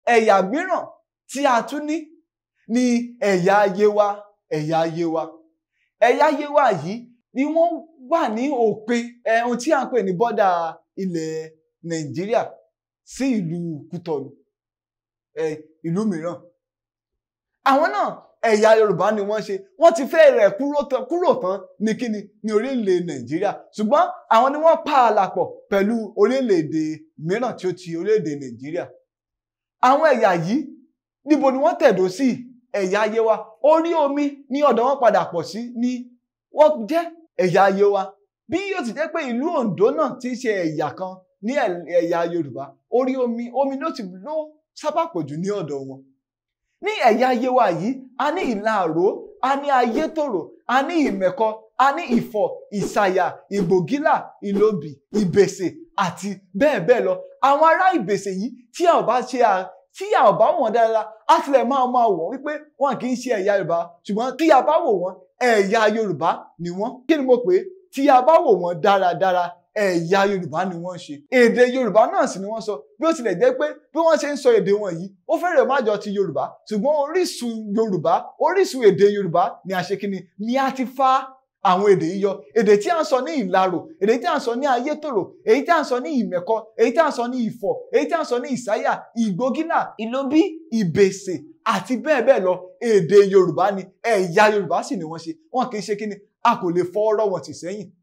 ẹ̀yà mìíràn tí a tún ní ní ẹ̀yà Yewa ẹ̀yà Yewa ẹ̀yà Yewa yìí ni wọ́n wà ní òpin ẹ̀ ohun tí à ń pè ní bọ́dà ilẹ̀ Nàìjíríà sí ìlú Kútọ̀nù ẹ̀ ìlú mìíràn àwọn náà ẹ̀yà Yorùbá ni wọ́n ṣe wọ́n ti fẹ́ rẹ̀ kúrò tán kúrò tán ní kíni ní orílẹ̀ Nàìjíríà ṣùgbọ́n àwọn ni wọ́n pa àlàpọ̀ pẹ̀lú orílẹ̀-èdè mìíràn tí ó ti orílẹ̀-èdè Nàìjíríà àwọn ẹ̀yà yìí níbo ni wọ́n tẹ̀dó sí ẹ̀yà Yewa orí omi ní ọ̀dọ̀ wọn padà pọ̀ sí ní wọ́n jẹ́ ẹ̀yà Yewa bí yóò ti jẹ́ pé ìlú Oǹdó náà ti ṣe ẹ̀yà kan ní ẹ̀yà Yorùbá orí omi omi ló ti ló sábà pọ̀ jù ní ọ̀dọ̀ wọn ní ẹ̀yà Yewa yìí a ní ìlàró a ní ayétòrò a ní ìmẹ̀kọ a ní ìfọ̀ ìsàyà ìgbògílà ìlòbì ìbèsè àti bẹ́ẹ̀ bẹ́ẹ̀ lọ àwọn ará ìbèsè yìí tí a ò bá ṣe à tí a ò bá wò wọ́n dáadáa á tilẹ̀ máa máa wò wọ́n wípé wọn kì í ṣe ẹ̀yà Yorùbá ṣùgbọ́n tí a bá wò wọ́n ẹ̀yà Yorùbá ni wọ́n kí ni mo pè é tí a bá wò wọ́n dáradára ẹ̀yà Yorùbá ni wọ́n ṣe èdè Yorùbá náà sì ni wọ́n sọ bí ó tilẹ̀ jẹ́ pé bí wọ́n ṣe ń sọ èdè wọn yìí ó fẹ́rẹ̀ má jọ ti Yorùbá ṣùgbọ́n orísun Yorùbá orísun èdè Yorùbá ni a ṣe kí ni ni a ti fa àwọn èdè yìí yọ èdè tí a ń sọ ní ìlarò èdè tí a ń sọ ní ayétòrò èyí tí a ń sọ ní ìmẹ̀kọ èyí tí a ń sọ ní ìfọ̀ èyí tí a ń sọ ní ìsáyà ìgbógínà ìlóbí ìbèsè àti bẹ́ẹ̀ bẹ́ẹ̀ lọ èdè Yorùbá ni ẹ̀yà Yorùbá sì ni wọ́n ṣe wọn kì í ṣe kí ni a kò lè fọ́ ọ̀rọ̀ wọn tì sẹ́yìn